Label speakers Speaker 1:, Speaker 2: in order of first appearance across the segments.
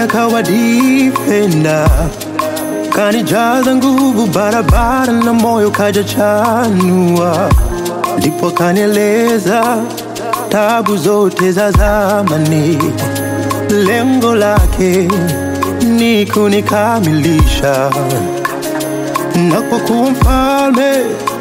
Speaker 1: kawa defender, kanijaza nguvu barabara na moyo kaja chanua, ndipo kanieleza tabu zote za zamani, lengo lake ni kunikamilisha na kwa kuwa mfalme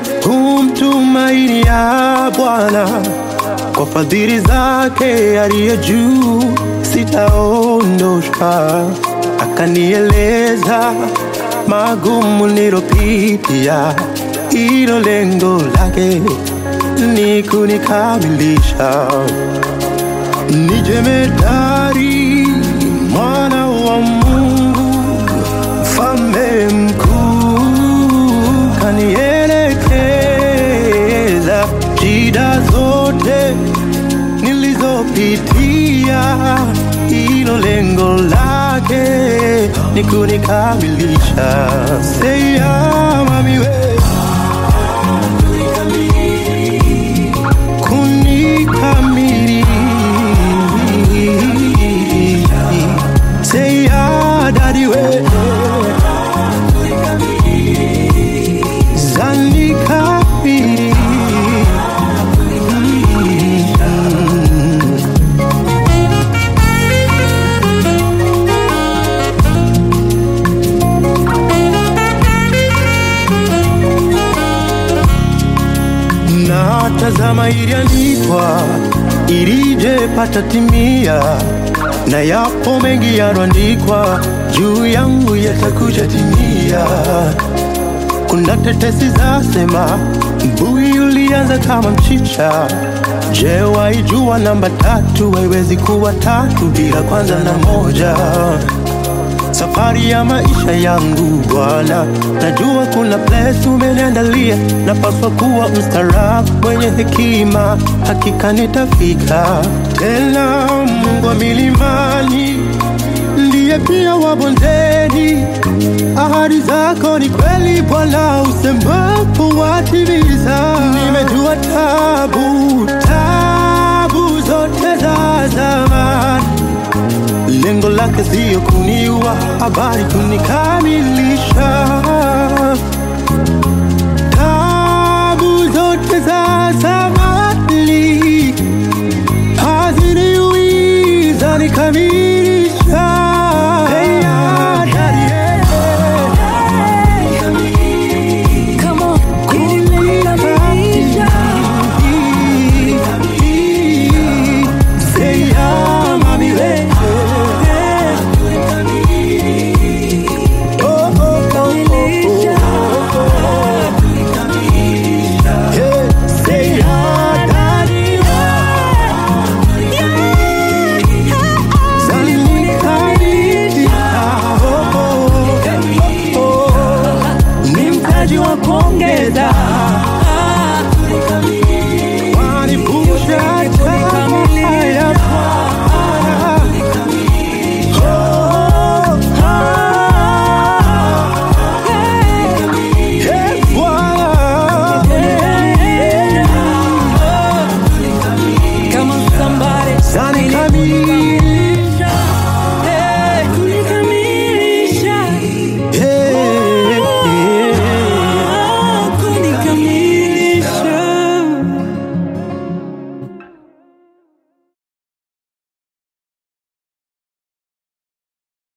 Speaker 1: humtumainia Bwana kwa fadhili zake aliye juu sitaondoshwa. Akanieleza magumu nilopitia, ilo lengo lake ni kunikamilisha. Ni jemedari mwana wa Mungu, mfalme mkuu, kanielekeza shida zote nilizopitia, hilo lengo lake ni kunikamilisha. Seya mami we kunikamili Seya dadi we zanikabili na tazama iliandikwa ilije pata timia, na yapo mengi yaloandikwa juu yangu yatakuja timia. Kuna tetesi zasema mbui ulianza kama mchicha. Je, waijua namba tatu haiwezi kuwa tatu bila kwanza na moja? Safari ya maisha yangu Bwana, najua kuna place umeniandalia, napaswa kuwa mstaarabu, mwenye hekima, hakika nitafika. Tena Mungu wa milimani ndiye pia wa bondeni, ahadi zako ni kweli Bwana, usemapo watimiza. Nimejua tabu tabu zote za zamani lengo lake siyo kuniua, habari kunikamilisha. Tabu zote za zamani haziniuiza nikamilisha